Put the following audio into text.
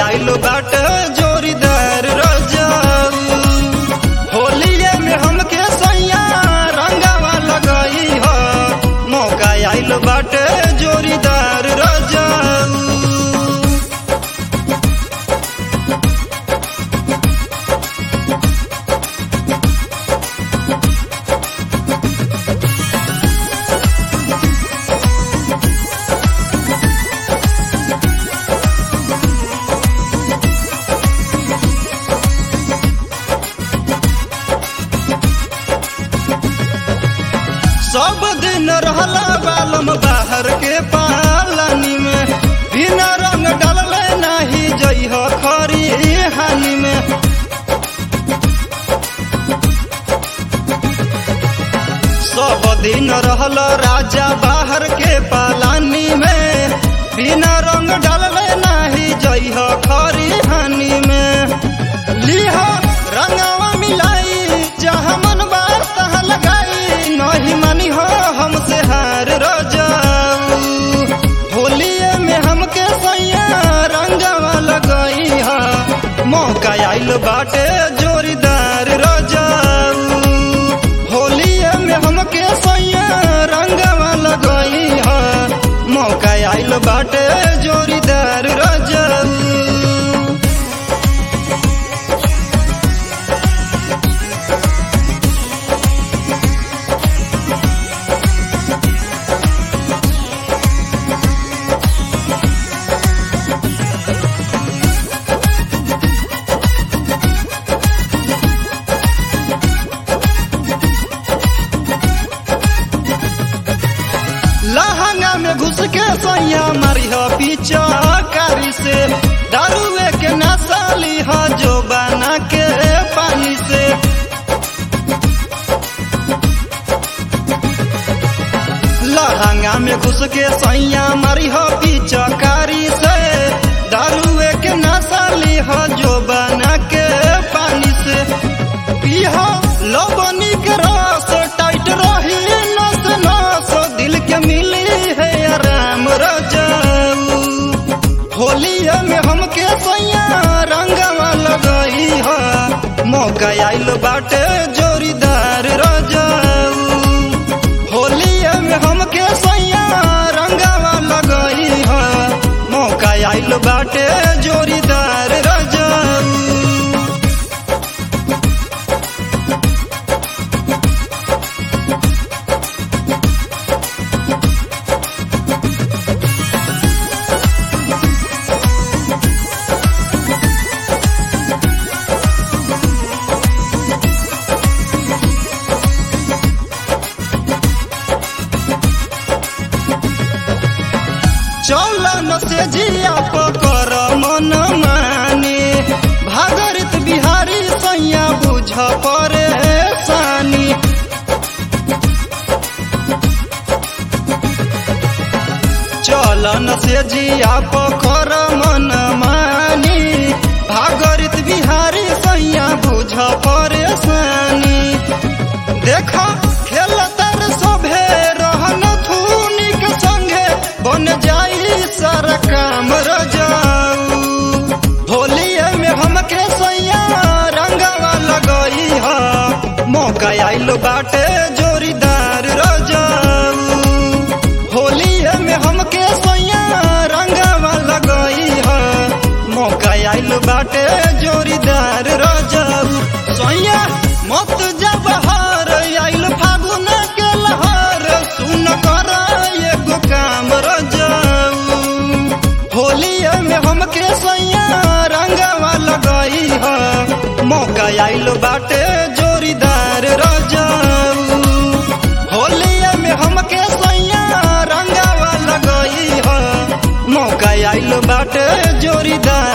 आइल बाटे जोरीदार रजाऊ होलिये में हमके सैया रंगावा लगई ह मौका आइल बाटे जोरीदार रजाऊ सब दिन रहला बालम बाहर के पालानी में बिना रंग डालले नाही जइह खरी हानि में सब दिन रहल राजा बाहर के पालानी में बिना रंग डालले नाही जइह खरी हानि में लिह रंगवा मिलाई जहाँ मन बार तहाँ लगाई नहीं मानी हो हमसे हार रजाऊ होलिये में हमके सैया रंगवा लगई हा मौका आइल बाटे जोरीदार रजाऊ होलिये में हमके सैया रंगवा लगई हा मौका आइल बाटे जोरीदार रजाऊ लहंगा में घुस के सैया मारिह पीछा कारी से दारुए के नशा लिह जो बना के पानी से लहंगा में घुस के सैया मारिह पीछा कारी से दारुए के नशा लिह जो बना के पानी से पीह लबनी के रस टाइट रही नस नस दिल के मिली है आराम रजाऊ होलिया में हमके सैया रंगवा लगई है मौका आइल बाटे जोरीदार रजाऊ होलिया में हमके सैया रंगवा लगई है मौका आइल बाटे जोरीदार रजाऊ चौलन से जिया पकर मन माने भागरित बिहारी सैया बुझ परेशानी चलन से जिया पकर मन मानी भागरित बिहारी सैया बुझ परेशानी देखा खेलतर सभे रहन थूनिक संगे बन जाई सारा काम रजाऊ होलिये में हमके सैया रंगवा लगई हा मौका आइल बाटे जोरीदार रजाऊ होलिये में हमके सैया रंगवा लगई हा मौका आइल बाटे जोरीदार रजाऊ सैया मत जब हार आइल फागुन के लहर सुन कर एगो काम रजाऊ होलिये में हमके सैया रंगवा लगई है मौका आइल बाटे जोरीदार रजाऊ होलिये में हमके सैया रंगवा लगई है मौका आइल बाटे जोरीदार